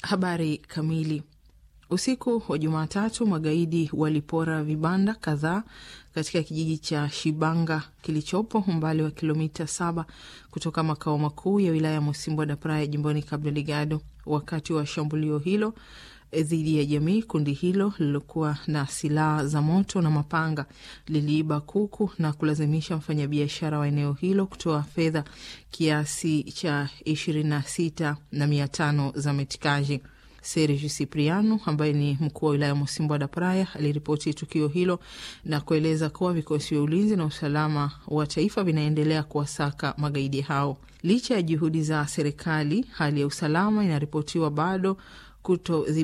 Habari kamili. Usiku wa Jumatatu, magaidi walipora vibanda kadhaa katika kijiji cha Shibanga kilichopo umbali wa kilomita saba kutoka makao makuu ya wilaya ya Mosimbwa da Praia jimboni Cabo Delgado. Wakati wa shambulio hilo dhidi ya jamii, kundi hilo lililokuwa na silaha za moto na mapanga liliiba kuku na kulazimisha mfanyabiashara wa eneo hilo kutoa fedha kiasi cha ishirini na sita na mia tano za metikaji. Sergio Cipriano ambaye ni mkuu wa wilaya ya Mosimbwa da Praia aliripoti tukio hilo na kueleza kuwa vikosi vya ulinzi na usalama wa taifa vinaendelea kuwasaka magaidi hao. Licha ya juhudi za serikali, hali ya usalama inaripotiwa bado kuto